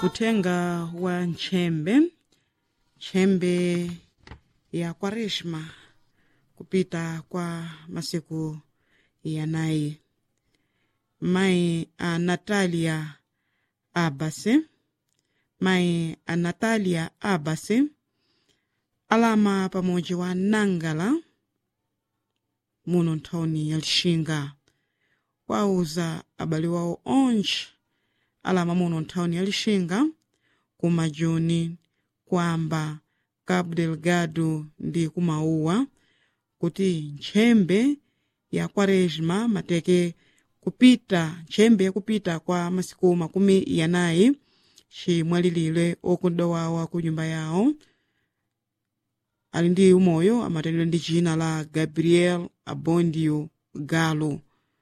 uthenga wa nchembe nchembe ya kwaresma kupita kwa masiku yanayi mayi a natalia abase mayi a natalia abase alama pamodzi wa nangala muno nthawini ya lixinga wauza abale wawo onse alama muno nthawini ya lixinga kumajuni kwamba cabo delgado ndi kumauwa kuti nchembe ya kwaresma mateke kupita nchembe yakupita kwa masiku makumi yanayi cimwalilile okunda wawa ku nyumba yawo ali ndi umoyo amatendedwa ndi cina la gabriel abondio galo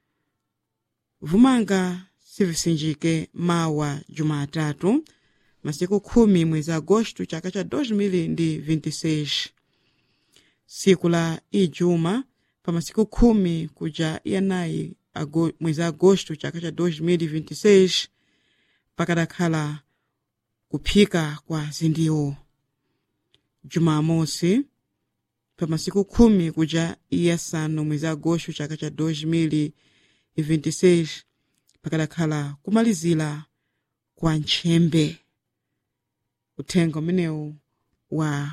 vumanga sivisinjike mawa jumatatu masiku khumi mwezi agosto chaka cha 2026 siku la ijuma pa masiku khumi kuja yanayi ago, mwezi agosto chaka cha 2026 pakadakhala kuphika kwa zindiwo jumamosi pa masiku khumi kuja iyasanu mwezi agosto chaka cha 2026 pakadakhala kumalizira kwa nchembe uthenga umenewu wa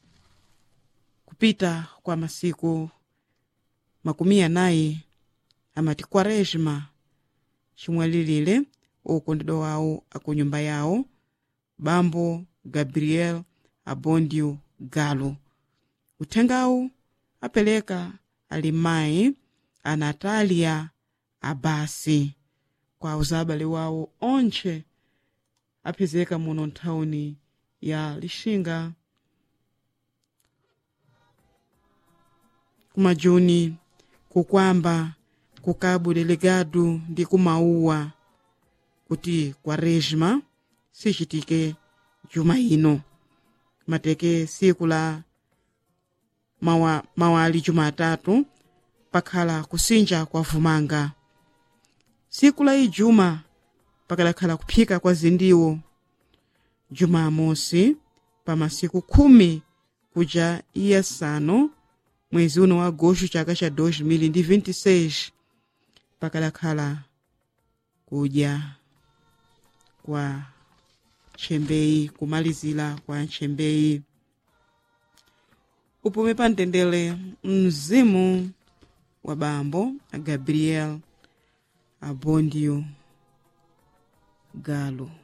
kupita kwa masiku makumi anayi amati kwaresma chimwalilile okondedwa wawo akunyumba yawo bambo gabriel abondio galo uthengawu apereka ali mayi a natalia abasi kwa uzabale wawo onse apezeka muno nthawini ya lixinga kumajuni kukwamba ku cabo delegado ndi kumauwa kuti kwaresma sichitike juma ino mateke siku la mawa, mawali jumatatu pakhala kusinja kwa vumanga siku la ijuma pakadakhala kuphika kwa zindiwo jumamosi pa masiku khumi kuja iyasanu mwezi uno wa agosto chaka cha 2026 pakadakhala kudya kwa nchembeyi kumalizira kwa nchembeyi upume pa mtendere mzimu wa bambo a gabriel abondio galo